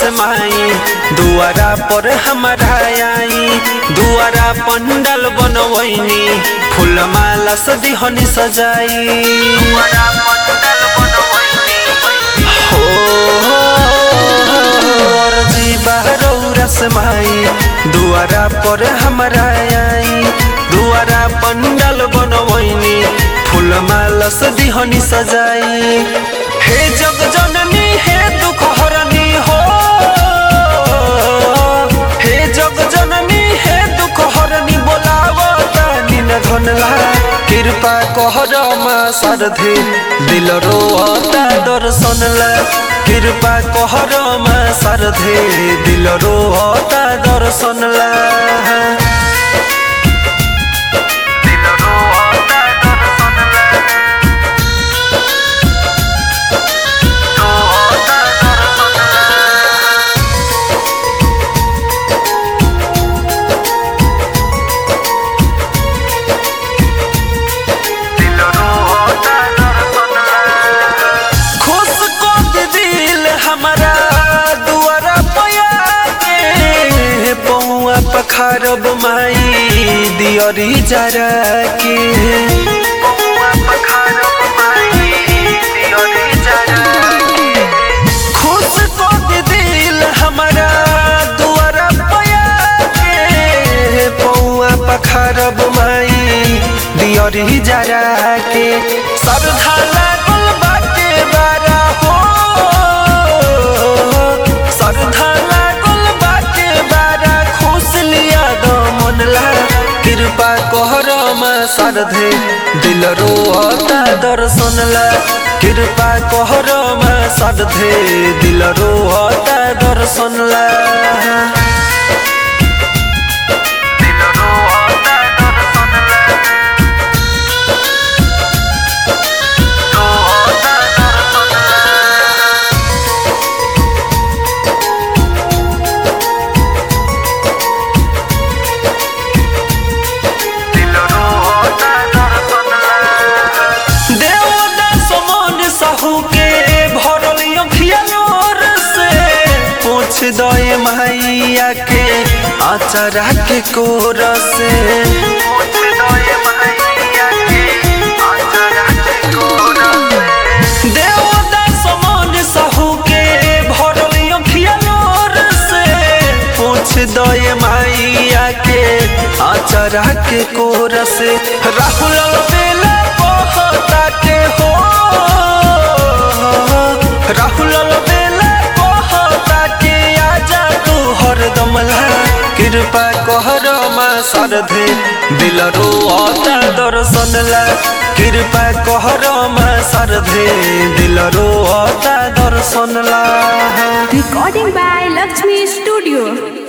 माई दुआरा पर हमारा आई दुआरा पंडल बनवैनी फूल माला से दिहनी सजाई दुआरा पंडल बनवैनी हो अर्जी बहरौरा से माई दुआरा पर हमारा आई दुआरा पंडल बनवैनी फूल माला से दिहनी सजाई हे जग जननी हे दुख हरनी हो हे जग जननी हे दुख हरनी बोलावता निन धनला कृपा कहर मा सरधे दिल रोता दर्शनला कृपा कहर मा सरधे दिल रोता दर्शनला दिल रोता दर्शनला रोता दर्शनला दिल रोता दर्शनला खुश को के दिल हमारा दुआरा पया के पौआ पखारब माई दियरी जरा के पौआ पखारब माई दियरी जरा के खुश को के दिल हमारा दुआरा पया के पौआ पखारब माई दियरी जरा के सरधा लागल बाटे बारा हो सरधा लागल बाटे बारा खुश लिया दो मनला कृपा कहर मा सरधे दिल रोता दर्शनला कृपा कहर मा सरधे दिल रोता दर्शनला दिल रोता दर्शनला रोता दर्शनला दिल रोता दर्शनला देवदास मन साहू के भरल अखिया नोर से पूछ दए मैया के आचरा के कोर से पूछ दए मैया के आचरा के कोर से देवदास मन साहू के भरल अखिया नोर से पूछ दए मैया के आचरा के कोर से राहुल बेला कहता के हो राहुल बेला कहता के आजा तू हरदम ला कृपा कहर मा सरधे दिल रोता दर्शन ला कृपा कहर मा सरधे दिल रोता दर्शन ला Recording by Lakshmi Studio.